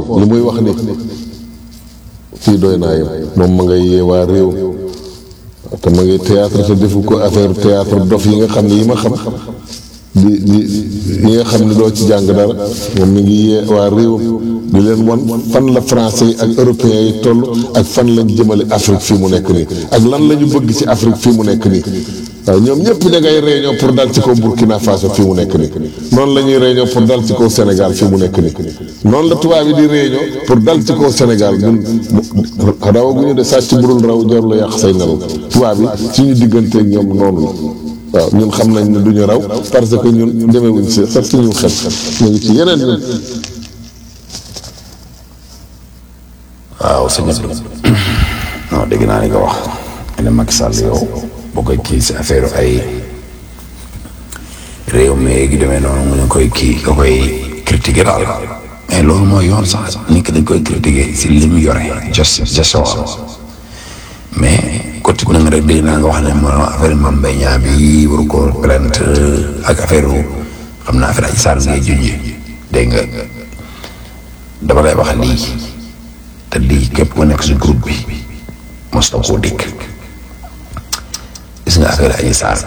li muy wax ni fii doy naa yëpp moom ma ngay yee waa réew te ma ngay théâtre te defu ko affaire théâtre dof yi nga xam ne yi ma xam di di yi nga xam ne doo ci jàng dara moom mi ngi yee waa réewam di leen won fan la français yi ak européens yi toll ak fan lañ jëmale Afrique fii mu nekk nii ak lan la ñu bëgg ci Afrique fii mu nekk nii waaw ñoom ñëpp da ngay réunion pour dal ci kaw Burkina Faso fii mu nekk nii noonu la ñuy réunion pour dal ci kaw Sénégal fii mu nekk nii noonu la tubaab yi di réunion pour dal ci kaw Sénégal ñun rawaguñu de sàcc burul raw jarul la yàq say nelaw tubaab yi suñu digganteeg ñoom noonu la waaw ñun xam nañ ne du ñu raw parce que ñun demewuñ si sax suñu xel ñu ngi ci yeneen ñun. waaw sëñ Abdou non dégg naa li nga wax ne Macky Sall yow boo koy kii si affaire ay réew mi gi demee noonu mu ne koy kii nga koy critiquer daal mais loolu mooy yoon sax nit ki dañ koy critiquer si li mu yore ges gestion mais côté na nga rek dégg naa nga wax ne mo affaire Mame Mbaye Niang bi waru ko plainte ak affaire xam naa affaire Adji Sarr ngay junj dégg nga dama lay wax lii te lii képp ku nekk si groupe bi mos na koo dégg gis nga affaire Adji Sarr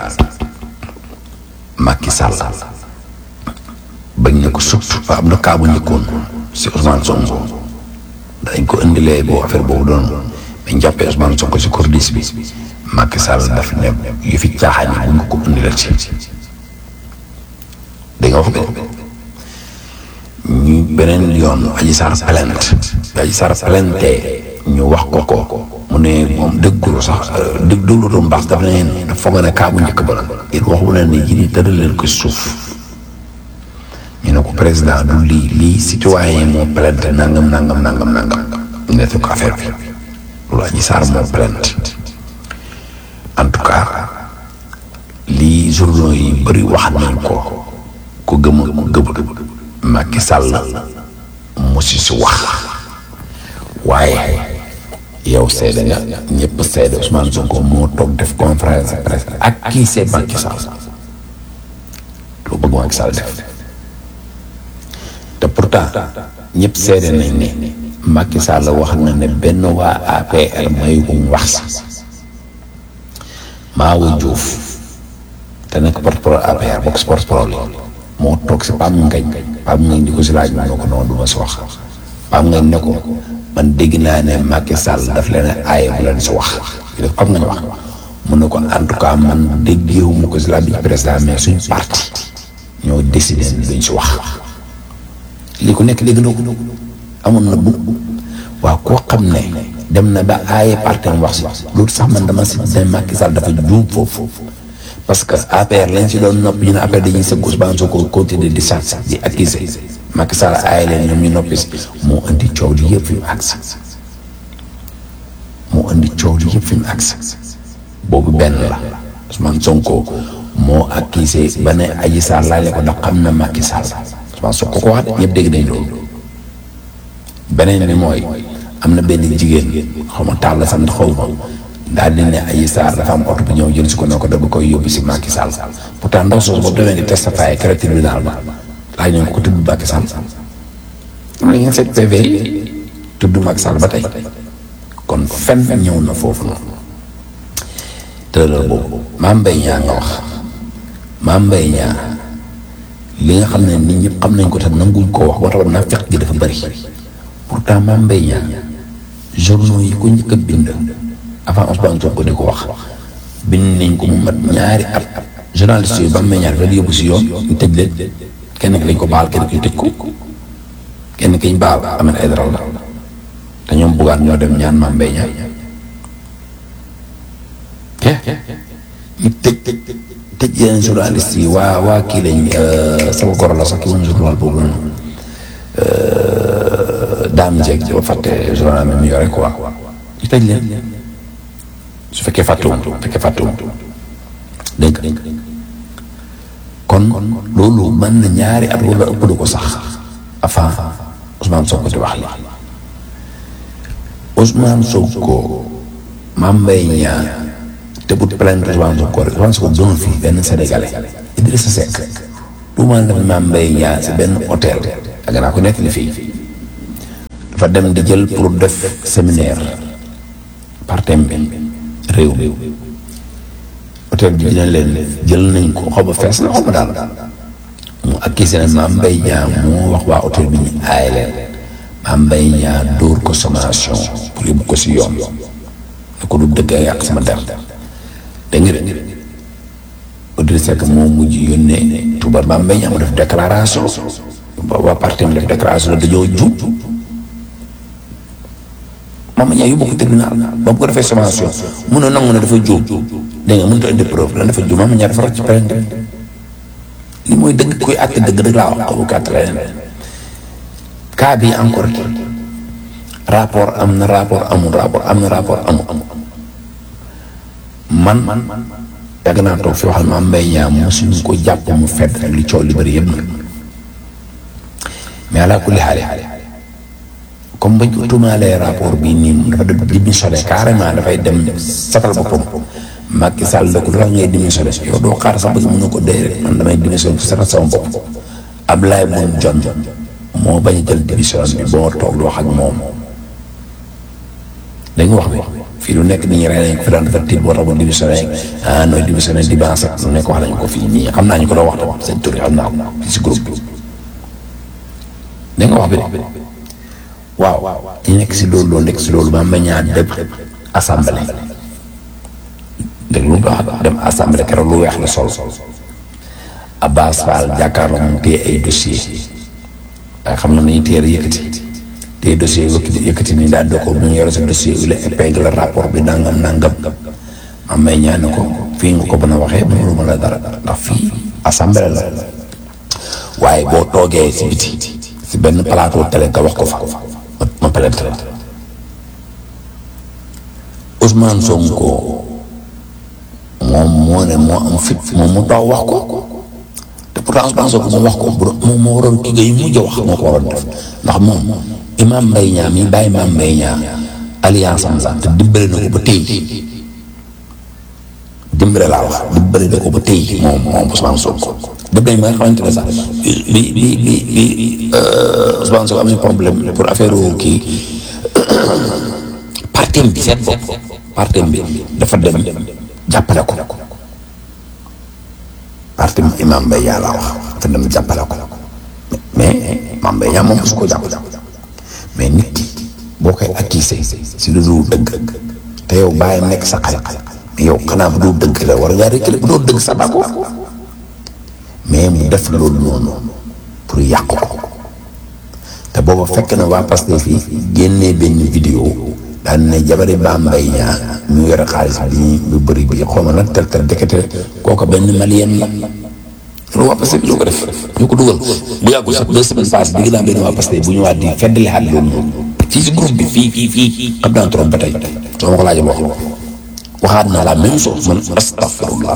Macky Sall bañ na ko surtout am na kaa bu njëkkoon si Ousmane Sonko dañ ko indilee boo affaire boobu doon dañ jàppee Ousmane Sonko si cordis bi Macky Sall daf ne yu fi caaxaan yi bu nga ko indilee ci dégg nga wax bi ñu beneen yoon Adji Sarr plainte bi Adji Sarr plainte ñu wax ko ko mu ne moom dëggulu sax dëgg dëglutu mbaax daf ne leen dafa foog ne kaa bu njëkk ba la it waxu leen ne yii tëral leen ko suuf ñu ne ko président du lii lii citoyen yi moo plainte nangam nangam nangam nangam ñu ne ko affaire bi loolu Adji Sarr moo plainte en tout cas lii journaux yi bëri wax nañ ko ku gëm ku gëmul Macky Sall mu si si wax waaye yow seede nga ñëpp seede Ousmane Sonko moo toog def conférence de presse ak kii c'est Macky Sall lu bëgg Macky Sall def te pourtant ñëpp seede nañ ne Macky Sall wax na ne benn waa APR mayu ko mu wax si Maawu Diouf te nekk porte-parole APR bokk si porte-parole moo toog si Pam Ngañ Pam Ngañ di ko si laaj moo ko noonu du ma si wax Pam Ngañ ne ko man dégg naa ne Macky Sall daf leen aaye bu leen si wax li def Pam Ngañ wax mu ne ko en tout cas man déggeewu ma ko si laaj bi ci président mais suñ parti ñoo décidé duñ si wax lii ku nekk dégg na ko amoon na bu waaw koo xam ne dem na ba aaye parti am wax si loolu sax man dama si ne Macky Sall dafa juum foofu parce que APR lañ si doon noppi ñu ne APR dañuy sëgg Ousmane Sonko continuer di sàcc di accuser Macky Sall aaye leen ñoom ñu noppi si moo indi coow li yëpp fi mu agsi moo indi coow li yëpp fi mu agsi boobu benn la Ousmane Sonko moo accusé ba ne Adji Sarr laaj ko ndax xam na Macky Sall Ousmane Sonko ko wax de ñëpp dégg nañ loolu beneen bi mooy am na benn jigéen xaw ma taal la sant xaw ma daal di ne Adji Sarr dafa am oto bu ñëw jël si ko ne ko da ba koy yóbbu si Macky Sall pourtant ndaw soosu boobu demee di testafaye kër tribunal ba laaj nañ ko tudd Macky Sall am na ngeen seet PV yi tudd Macky Sall ba tey kon fen ñëw na foofu noonu tëral boobu Mame Mbaye Niang nga wax Mame Mbaye Niang li nga xam ne nit ñëpp xam nañ ko te nanguñ koo wax wala naa fekk gi dafa bëri pourtant Mame Mbaye Niang journaux yi ko njëkk a bind avant Ousmane Sonko di ko wax bind nañ ko mu mat ñaari at journaliste yi Mame Mbaye Niang dafa yóbbu si yoon ñu tëj leen kenn ki lañ ko baal kenn ki ñu tëj ko kenn ki ñu baal Ahmed Aïdara la te ñoom buggaan ñoo dem ñaan Mame Mbaye Niang ñu tëj tëj yeneen journaliste yi waa waa kii lañ sama goro la sax ki woon journal boobu noonu daam jeeg ba fàtte journal mi mu yore quoi ñu tëj leen su fekkee fàttuwum su fekkee fàttuwum dégg nga kon loolu mën na ñaari at wala ëpp du ko sax avant Ousmane Sonko di wax li Ousmane Sonko Mame Mbaye Niang te bu plainte Ousmane Sonko rek Ousmane Sonko doon fii benn sénégalais Idrissa Seck du ma def Mame Mbaye Niang si benn hôtel ak naa ko nekk li fii dafa dem di jël pour def séminaire par thème bi réew mi hôtel bi dina leen jël nañ ko xaw ma fees na xaw ma daal mu accusé ne Mame Mbaye Niang moo wax waa hôtel bi ñu aaye leen Mame Mbaye Niang dóor ko sommation pour yóbbu ko si yoon ne ko du dëgg a yàq sama der dégg nga de Idrissa Seck moo mujj yónnee tubaab Mame Mbaye Niang mu def déclaration waa parti mi def déclaration la dañoo jub Mame Mbaye Niang yóbbu ko tribunal ba mu ko defee sommation mun a nangu ne dafa juum dégg nga mënut a indi preuve la dafa juum Mame Mbaye Niang dafa rocc ci plainte li mooy dëgg koy àtte dëgg rek laa wax xamu ko àtte leneen cas bi encore rapport am na rapport amul rapport am na rapport amul man yàgg naa toog fi waxal Mame Mbaye Niang mosuñu ko jàpp mu fedd ak li coow li bëri yëpp nag mais ala kulli xaale comme bañ ko tuumaalee rapport bii nii dafa dem démissionné carrément dafay dem satal boppam Macky Sall da ko lu tax ngay démissionné yow doo xaar sax bëgg mën na ko dee rek man damay démissionné pour satal sama bopp Ablaye Boun Dionne moo bañ a jël démission bi boo toog di wax ak moom dañ wax bi fii lu nekk nit ñi rey nañ ko fi daan dafa tiit boo tax ba démissionné ah nooy démissionné di baax sax lu nekk wax nañ ko fii nii xam naa ñu ko doon wax tamit seen tur yi xam naa ko fii si groupe bi dañ wax bi de waaw ñu nekk si loolu loolu nekk si loolu Mame Mbaye Niang dem assemblée dégg lu mu wax dem assemblée keroog lu weex la sol Abbas Fall jàkkaarloo moom téye ay dossier waaye xam na nañu téere yëkkati téye dossier yëkkati yëkkati ni daal doo ko bu ñu yore sa dossier ule épingle rapport bi nangam nangam Mame Mbaye Niang ne ko fii nga ko mën a waxee mënuluma la dara ndax fii assemblée la waaye boo toogee si biti si benn plateau télé nga wax ko fa ma plainte la Ousmane Sonko moom moo ne moo am fit moom mu taw wax ko te pourtant Ousmane Sonko moom wax ko moom moo waroon kii yu mujj wax moo ko waroon def ndax moom Imam Mbaye Niang mi bàyyi Mame Mbaye Niang alliance am sax te dimbale na ko ba tey dimbale laa wax dimbale na ko ba tey moom moom Ousmane Sonko def nañ ba nga xamante ne sax bi bi bi bi Ousmane Sonko am na problème pour affaire kii partem bi seen bopp partem bi dafa dem jàppale ko partem Imam Mbaye Niang laa wax dafa dem jàppale ko mais Mame Mbaye Niang moom su ko jàpp mais nit ki boo koy accusé si lu dul dëgg te yow bàyyi nekk sa xarit mais yow xanaa bu dul dëgg la war ngaa reculer bu dul dëgg sa bako mais mu def loolu noonu pour yàq ko te booba fekk na waa Pastef fii génnee benn vidéo daan ne jabari Mame Mbaye Niang ñu yore xaalis bi bu bëri bi xaw ma lan tel tel dekete kooku benn malien la loolu waa Pastef ñoo ko def ñoo ko dugal bu yàggul sax deux semaines passées dégg naa benn waa Pastef bu ñëwaat di feddali xaat loolu noonu fii si groupe bi fii fii fii xam naa trop ba tey soo ma ko laajee wax waxaat naa la même chose man astafirullah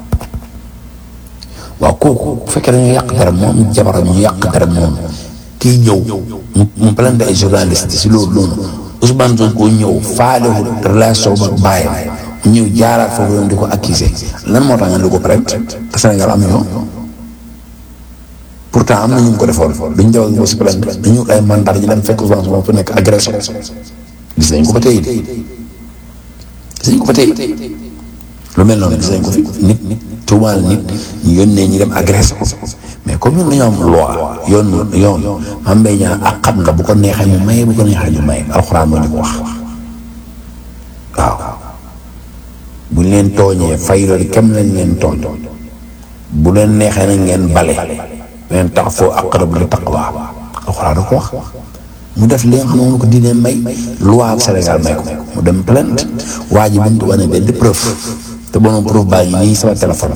waaw kooku bu fekkee dañoo yàq dara moom jabaram ñu yàq dara moom kii ñëw mu mu plainte ay journaliste si loolu noonu Ousmane Sonko ñëw faalewul relation ba bàyyam ñëw jaaraat foofu yoon di ko accusé lan moo tax nga di ko plainte te Sénégal am yoon pourtant am na ñu ngi ko defoon duñ daw ak si plainte dañu ay mandat ñu dem fekk Ousmane Sonko fu nekk agression gis nañ ko ba tey de gis nañ ko ba tey lu mel noonu gis nañ ko fi nit tuumaal nit ñu yónnee ñu dem agressé ko mais comme ñun dañoo am loi yoon yoon Mame Mbaye Niang ak xam nga bu ko neexee mu maye bu ko neexee ñu maye alxuraan moo ñu ko wax waaw bu ñu leen tooñee fay loolu kem lañ leen tooñ bu leen neexee nag ngeen bale leen tax foo aqrabu li taqwa alxuraan da ko wax mu def li nga xam ne moom ko diine may loi Sénégal may ko mu dem plainte waa ji mënut wane benn preuve te bonoon preuve baa ngi nii sama téléphone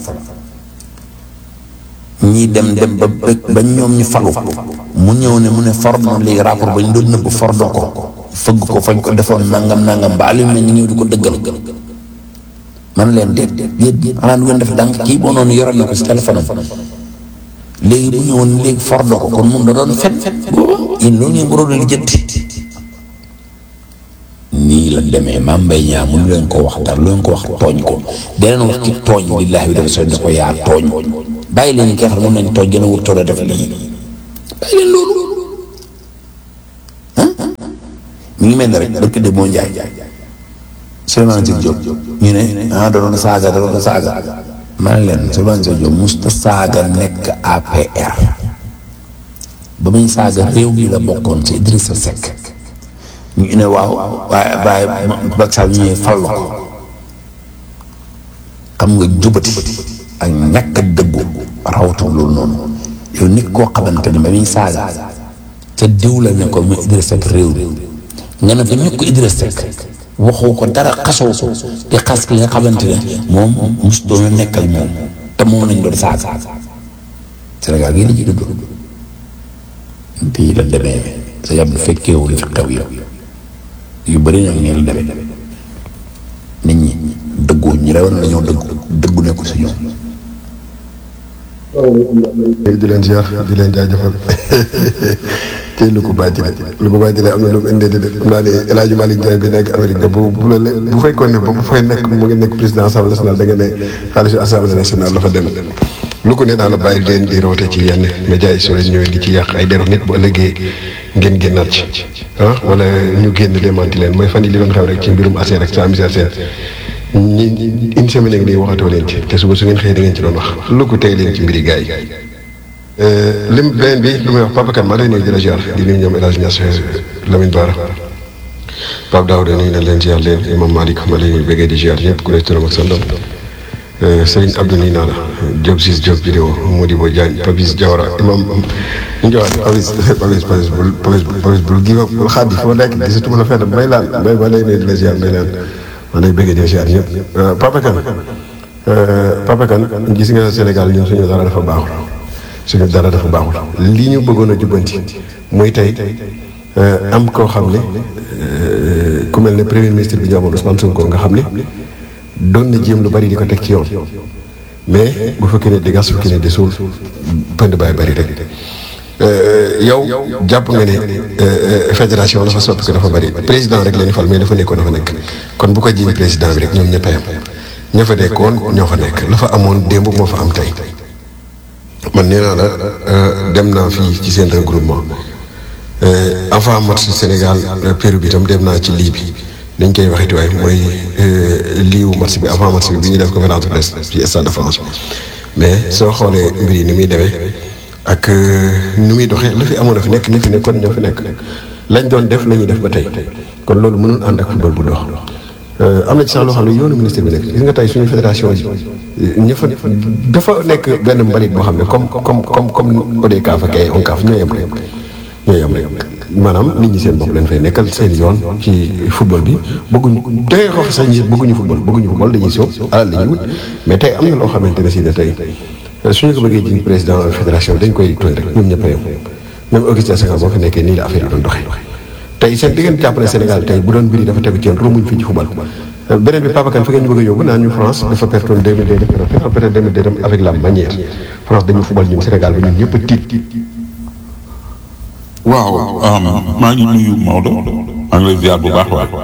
ñii dem dem ba ba ñoom ñu falu mu ñëw ne mu ne for na léegi rapport ba ñu doon nëbb for doo ko fëgg ko fañ ko defoon nangam nangam ba alim na ñu ñëw di ko dëggal man leen déet déet xanaa du ngeen def dànk kii boo noonu yoroon na ko si téléphone am léegi bu ñëwoon léegi for doo ko kon moom da doon fen booba yéen loolu ngeen waroon a lijjanti nii la demee Mame Mbaye Niang mënu leen ko wax dara lu leen ko wax tooñ ko deneen wax ci tooñ billaahi bi dafa sooy da ko yaa tooñ bàyyi leen kii xam ne mën nañ tooñ gën a wut toole def lii bàyyi leen loolu ah mi ngi mel ne rek barke de moo njaay Souleymane Jules Diop ñu ne ah da doon saaga da doon saaga maa ngi leen Souleymane Jules Diop musta saaga nekk APR ba muy saaga réew mi la bokkoon ci Idrissa Seck ñu ne waaw waaye waaye Macky Sall ñu ñëwee fal ko xam nga jubati ak ñàkk a dëggu rawatul loolu noonu yow nit koo xamante ne ba muy saaga ca diw la ne ko mu Idrissa Seck réew mi nga ne dañu ko Idrissa Seck waxoo ko dara xasoo ko di xas ki nga xamante ne moom mos doon nekk ak moom te moom nañ doon saaga Sénégal gii la ci dund bii la demee sa yàlla fekkeewul fi xew yow yu bëri nag nii la demee nit ñi dëggu ñi la war dañoo dëggu dëggu nekku si ñoom. di leen ziar di leen jaajëfal tey lu ko bàjjile lu ko bàjjile am na lu mu indee di xam naa ne El Hadj Malick Ndiaye bi nekk Amérique de bu bu la bu fekkoon ne bu fay nekk mu ngi nekk président assemblée nationale da nga ne xaalisu assemblée nationale la fa dem lu ko ne daal la bàyyi leen di roote ci yenn médias yi soo leen ñëwee di ci yàq ay deru nit bu ëllëgee ngeen génnaat ci ah wala ñu génn démanti leen mooy fan yi li doon xew rek ci mbirum ASER ak sa misère seen ñi une semaine ngi nii waxatoo leen ci te suba su ngeen xëyee da ngeen ci doon wax lu ko tey leen ci mbiri gars yi lim beneen bi lu may wax Papa Kane maa lay nuyu di la ziar di nuyu ñoom El Hadj Niass Lamine Bara Pape Daouda nuyu na leen ziar leen Imam Malick ma lay bëggee di ziar ñëpp ku ne turam ak santam Serigne Abdou nii naa la Diop Ciss Diop vidéo Modibo Diagne Papis Diawara Imam Ndiawar Papis Papis Papis bul Papis Papis bul gi bul xaat yi foo nekk gisatuma la fenn bay laan bay ba lay nuyu di la ziar bay laan ma lay bëggee di ziar ñëpp Papa Kane Papa Kane gis nga Sénégal ñun suñu dara dafa baaxul suñu dara dafa baaxul li ñu bëggoon a jubbanti muy tey am koo xam ne ku mel ne premier ministre bi ñu amoon Ousmane Sonko nga xam ne doon na jéem lu bari di ko teg ci yoon mais bu fekkee ne di gas fekkee ne di suul pënd baay bari rek yow jàpp nga ne fédération dafa soppi ko dafa bari président rek la ñu fal mais dafa nekkoon dafa nekk kon bu ko jiiñ président bi rek ñoom ñëpp a yem ña fa nekkoon ñoo fa nekk la fa amoon démb moo fa am tey man nee naa la dem naa fii ci seen regroupement avant match Sénégal Pérou bi itam dem naa ci lii bi dañ koy waxiti waaye mooy liiwu match bi avant match bi bi ñu def conférence de presse ci stade de France mais soo xoolee mbir yi ni muy demee ak ni muy doxee la fi amoon na fi nekk ni fi nekk kon ñoo fi nekk lañ doon def la ñuy def ba tey kon loolu mënul ànd ak football bu dox am na ci sax loo xam ne yoonu ministre bi nekk gis nga tey suñu fédération yi ña fa dafa nekk benn mbalit boo xam ne comme comme comme comme ODCAV ak ay ONCAV ñoo yem rek ñoo yem rek maanaam nit ñi seen bopp leen fay nekkal seen yoon ci football bi bëgguñu tey wax sax ñi bëgguñu football bëgguñu football dañuy soob alal la ñuy wut mais tey am na loo xamante ne si ne tey suñu ko bëggee jiñ président fédération dañ koy tooñ rek ñoom ñëpp a yem même Augustin Senghor boo fi nekkee nii la affaire yi doon doxee tey seen diggante jàppale Sénégal tey bu doon mbir yi dafa tegu ci yoon romuñ fii ci football beneen bi Papa Kane fi ngeen ñu bëgg a yóbbu naan ñu France dafa pertoon 2002 def Europe peut-être 2002 dem avec la manière France dañu football ñun Sénégal ba ñun ñëpp a tiit waaw maa ngi nuyu Maodo maa ngi lay ziar bu baax waay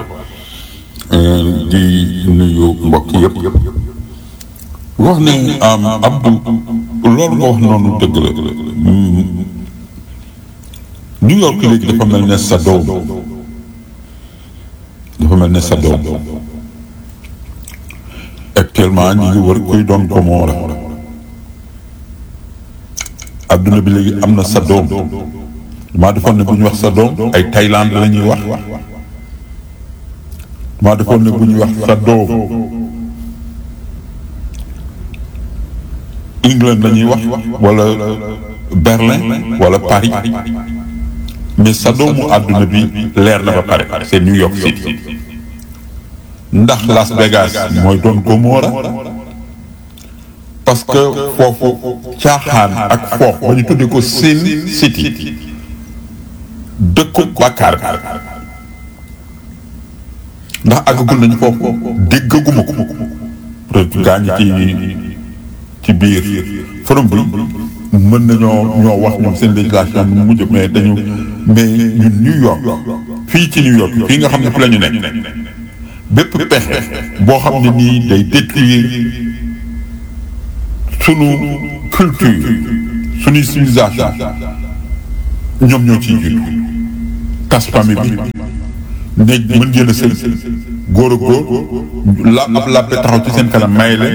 di nuyu mbokk yëpp wax ne Abdou loolu nga wax noonu dëgg la New York léegi dafa mel ne sa doom dafa mel ne sa doom actuellement ñu ngi wër kuy doon Gomora adduna bi léegi am na sa doom maa defoon ne bu ñu wax sa doom ay Thaïlande la ñuy wax maa defoon ne bu ñuy wax sa doom England la ñuy wax wala Berlin wala Paris mais sa doomu àdduna bi leer na ba pare c'est New York City ndax Las Vegas mooy doon Gomorrah parce que foofu caaxaan ak foof ba ñu tuddee ko Sin City dëkku bàkkaar bi ndax àggagul nañu foofu déggaguma ko peut-être gaa ñi ci ci biir forum bi mën nañoo ñoo wax ñoom seen législation nu mujj mais dañu mais ñun New York fii ci New York fii nga xam ne fi la ñu nekk bépp pexe boo xam ne nii day détruire sunu culture suñuy civilisation ñoom ñoo ciy jiitu tas famille bi ne mën ngeen a sëy góor ak góor la ab làppe taxaw ci seen kanam may leen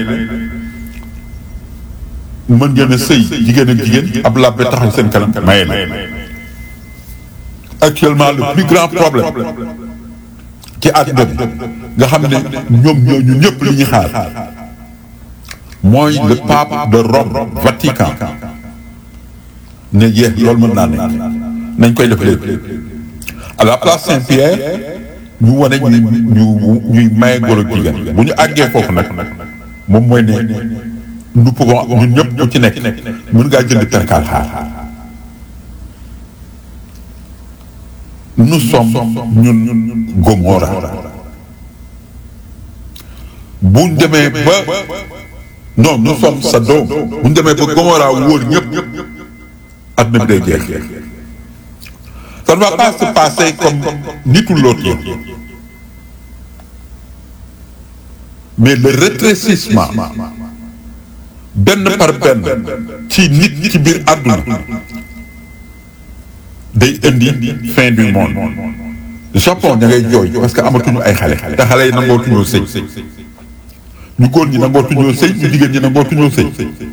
mën ngeen a sëy jigéen ak jigéen ab làppe taxaw ci seen kanam may leen actuellement le plus grand problème ci àdduna bi nga xam ne ñoom ñooñu ñëpp li ñu xaar mooy le pape de Rome Vatican ne yeex loolu mën naa nekk nañ koy def léegi à la place Saint-Pierre ñu wane ñu ñu ñuy maye góor ak jigéen bu ñu àggee foofu nag moom mooy ne nous pouvons ñun ñëpp ku ci nekk mën ngaa jënd perkaal xaar nous sommes ñun Gomorra bu ñu demee ba non nous sommes Sodome bu ñu demee ba Gomorra wóor ñëpp àdduna bi day jeex ça ne va pas se passer comme nitu l'autre yi mais le rétrécissement benn par benn ci nit ci biir àdduna day indi fin du monde Japon ña ngay jooy parce que amatuñu ay xale te xale yi nangootuñoo sëy ñu góor ñi nangootuñoo sëy ñu jigéen ñi nangootuñoo sëy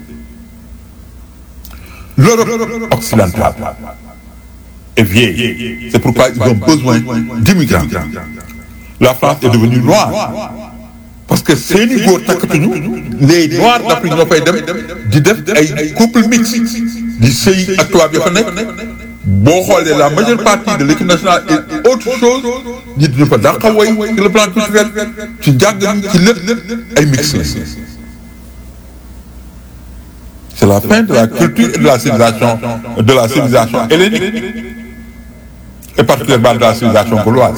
l'Europe occidentale est vieille c'est pourquoi ils ont besoin d'immigrants la France est devenue noire parce que seeni góor takkatuñu les noirs d'Afrique ñoo fay dem di def ay couple mixte di sëy ak tubaab ya fa nekk boo xoolee la majeure partie de l'équipe nationale est autre chose ñi dina fa dàqa woy sur le plan culturel ci njàng ci lépp ay mix c'est la fin de la culture et de la civilisation de la civilisation hellénique et particulièrement de la civilisation gauloise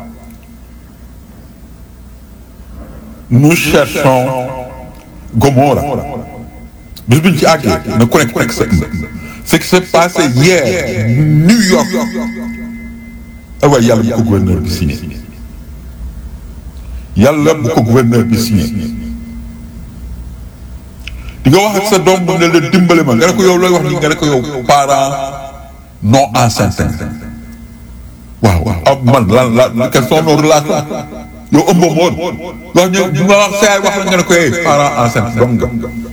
nous cherchons Gomorra bis bu ñu ci àggee na ku nekk ku nekk sa ce qui s'est passé hier New York ah waaye yàlla bu ko gouverneur bi signé yàlla bu ko gouverneur bi signé di nga wax ak sa doom bu ne la dimbale ma nga ne ko yow looy wax ni nga ne ko yow parent non enceinte waaw waaw man lan lan quelles sont nos relations yow ëmboo ma woon wax ñu ñu ma wax saa wax la nga ne ko hey parent enceinte donc nga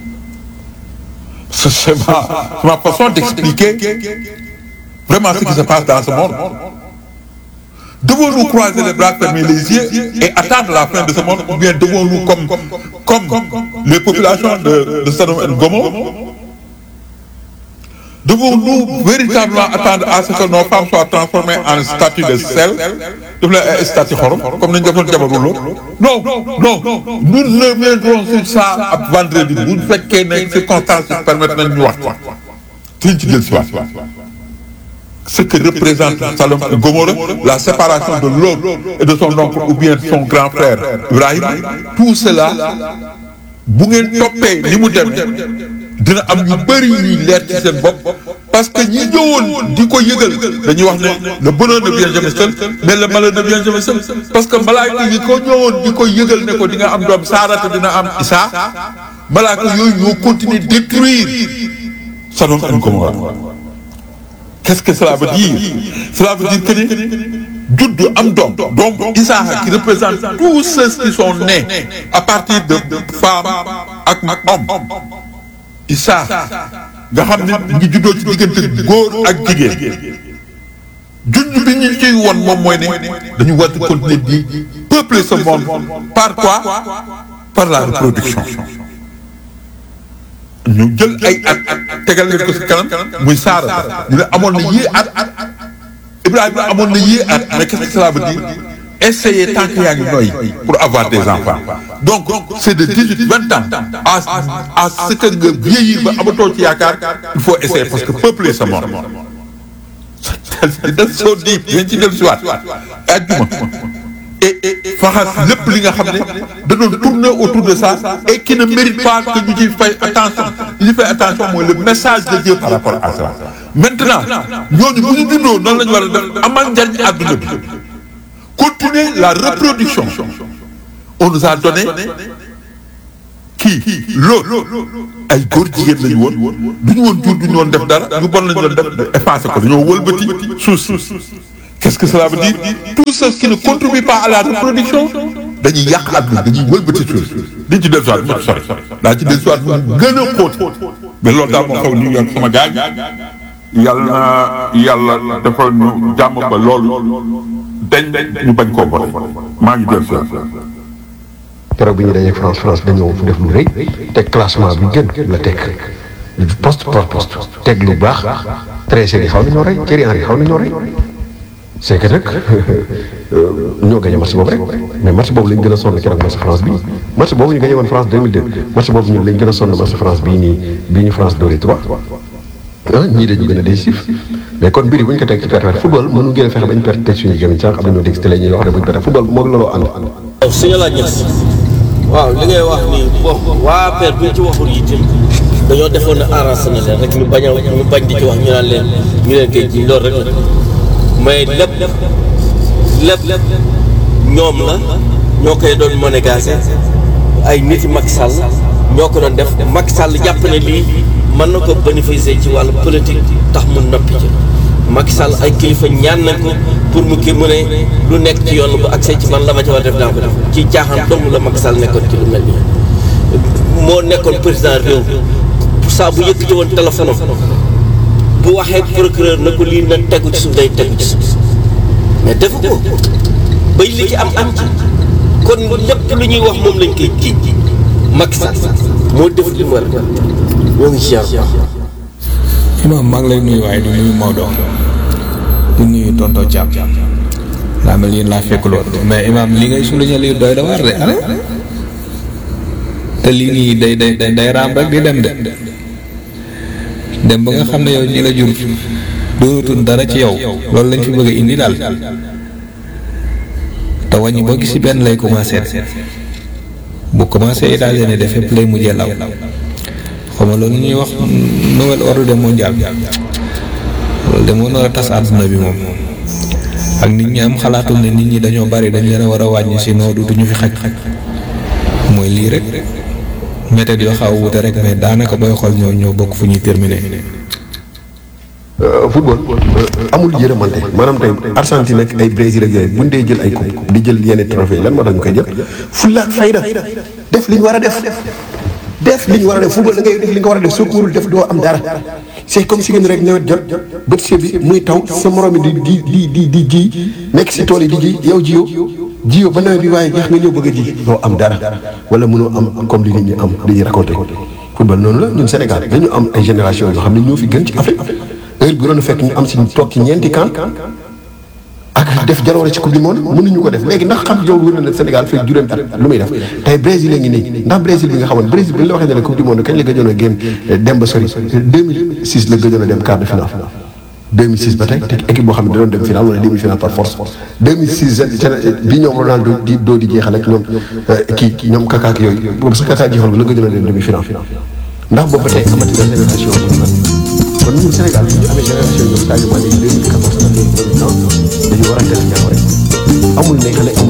c'est ma ma façon d'expliquer vraiment ce qui se passe dans ce monde devons-nous croiser les bras fermer les yeux et attendre la fin de ce monde ou bien devons-nous comme comme les populations de de Sodome et Gomorrhe devons-nous véritablement attendre à ce que nos femmes soient transformées en statue de sel def leen ay statue xorom comme nañu defoon jabaru lool non non nous reviendrons sur ça ab vendredi bu fekkee ne circonstances yi permettre nañ ñu wax suñ ci jël si waat ce que représente Sodome et Gomorrhe la séparation de l'autre et de son oncle ou bien de son grand frère Ibrahim tout cela bu ngeen toppee ni mu demee dina am ñu bëri ñuy leer ci seen bopp parce que ñi ñëwoon di ko yëgal dañuy wax ne le bonheur ne vient jamais seul mais le malheur ne vient jamais seul parce que malaaka yi ko ñëwoon di ko yëgal ne ko di nga am doom saarata dina am isaa malaaka yooyu ñoo continuer détruire Sodome et Gomorrhe qu'est-ce que cela veut dire cela veut dire que ni juddu am doom doom Isaac qui représente tous ceux qui sont nés à partir de femmes ak homme Isaac nga xam ne ngi juddoo ci diggante góor ak jigéen junj bi ñu ciy won moom mooy ne dañu war a continuer di peupler ce monde par quoi par la reproduction ñu jël ay at tegal leen ko ci kanam muy saara ñu ne amoon na yii at Ibrahima amoon na yii at mais qu'est-ce que cela veut dire essayer tant que yaa ngi noyyi pour avoir des enfants donc c'est de dix-huit vingt ans à à ce que nga vieillir ba amatoo ci yaakaar il faut essayer parce que peupler ce monde daf soo di dañ ci dellu si waat ajjuma et faxas lépp li nga xam ne da doon tourner autour de ça et qui ne mérite pas que ñu ciy fay attention li ñu fay attention mooy le message de Dieu par rapport à ça maintenant ñooñu bu ñu juddoo noonu la ñu war a def amal njariñ àdduna bi continuer la reproduction on nous a donné kii loolu ay góor jigéen lañu woon du ñu woon jur du ñu woon def dara ñu bon lañu doon def effacé ko dañoo wëlbati suuf si qu'est-ce que cela veut dire tout ce qui ne contribue pas à la reproduction dañuy yàq àdduna dañuy wëlbati suuf diñ ci dellusiwaat mu sori daa ci dellusiwaat mu gën a xóot mais loolu daal moo xew New York sama gars yi yàlla na yàlla dafa ñu jàmm ba loolu dañ ñu bañ koo boole maa ngi dellusiwaat keroog bi ñu dajee France France dañoo def lu rëy teg classement bi gën la teg poste par poste teg lu baax Trezeguet yi xaw nañoo rey Thierry Henry xaw nañoo rey c'est que nag ñoo gagné match boobu rek mais match boobu lañ gën a sonn keroog match France bi match boobu ñu gagné woon France 2002 match boobu ñun lañ gën a sonn match France bii nii bii ñu France dóoree 3 ah ñii dañu gën a décisif mais kon mbir yi bu ñu ko teg ci perte football mënu gën a fexe bañ perte teg suñu gémmiñ sax am nañoo dégg si télé ñuy wax ne bu ñu perte football moom looloo ànd waaw suñu la ñes waaw li ngay wax nii bon waa APR bu ñu ci waxul itam dañoo defoon ne arrangé na leen rek ñu bañ a ñu bañ di ci wax ñu naan leen ñu leen koy ji loolu rek la mais lépp lépp ñoom la ñoo koy doon monégasé ay nit yi Macky Sall ñoo ko doon def Macky Sall jàpp ne lii mën na ko bénéficier ci wàllu politique tax mu noppi ci Macky Sall ay kilifa ñaan nañ ko pour mu kii mu ne lu nekk ci yoon bu accès ci man la ma ci war a def daa ko def ci caaxaan dong la Macky Sall nekkoon ci lu mel nii moo nekkoon président réew saa bu yëkkati woon téléphone am bu waxee procureur na ko lii na tegu ci suuf day tegu ci suuf mais defu ko bay li ci am am ci kon lépp lu ñuy wax moom lañ koy jiiñ Macky Sall moo def li mu war a def ñoo ngi ziar bu baax. imam maa ngi lay nuyu waaye di nuyu Maodo di nuyu tonto Thiam daa mel yéen laa fekk lool mais imam li ngay souligner lii doy da waar de ale te lii nii day day day day raam rek di dem de dem ba nga xam ne yow ñi la jur doonatul dara ci yow loolu lañ fi bëgg a indi daal te wàññi boo gis ci benn lay commencé bu commencé États-Unis def fépp lay mujjee law xam nga loolu ñuy wax nouvel ordre mondial loolu de moo nar a tas àdduna bi moom ak nit ñi am xalaatul ne nit ñi dañoo bari dañ leen a war a wàññi sinon duñu fi xaj mooy lii rek méthode yoo xaw a wute rek mais daanaka booy xool ñoo ñoo bokk fu ñuy terminer. football amul yërëmante maanaam tey Argentine ak ay Brésil ak yooyu buñ dee jël ay coupe di jël yenn trophée lan moo tax ñu koy jël fulla ak fayda def li ñu war a def def li ñu war a def football da ngay def li nga war a def soo ko warul def doo am dara c'est comme si ngeen rek nawet jot bët see bi muy taw sa morom di di di di di ji nekk si tool yi di ji yow jiyoo jiyoo ba nawet bi waaye jeex nga ñëw bëgg a ji doo am dara wala mënoo am comme li nit ñi am li ñuy raconté football noonu la ñun Sénégal dañu am ay génération yoo xam ne ñoo fi gën ci Afrique heure bi doon fekk ñu am si toog ci ñeenti kan ak def jaloore ci coupe du monde mënuñu ko def léegi ndax xam yow wër na ne Sénégal fekk juróomi at lu muy def tey Brésil a ngi nii ndax Brésil bi nga xamoon Brésil bi ñu la waxee ne la coupe du monde kañ la gëjoon a génn dem ba sori 2006 la gëjoon a dem quart de finale 2006 ba tey te équipe boo xam ne da doon dem finale wala demi finale par force 2006 bi ñoom Ronaldo di doo di jeexal ak ñoom kii ñoom Kaka ak yooyu boobu sax Kaka jeexal la gëjoon a dem demi finale ndax boobu ba tey amati na génération kon ñun Sénégal bu ñu amee génération ñoom Sadio Mané 2014 dañu war a def jàmm rek amul ne xale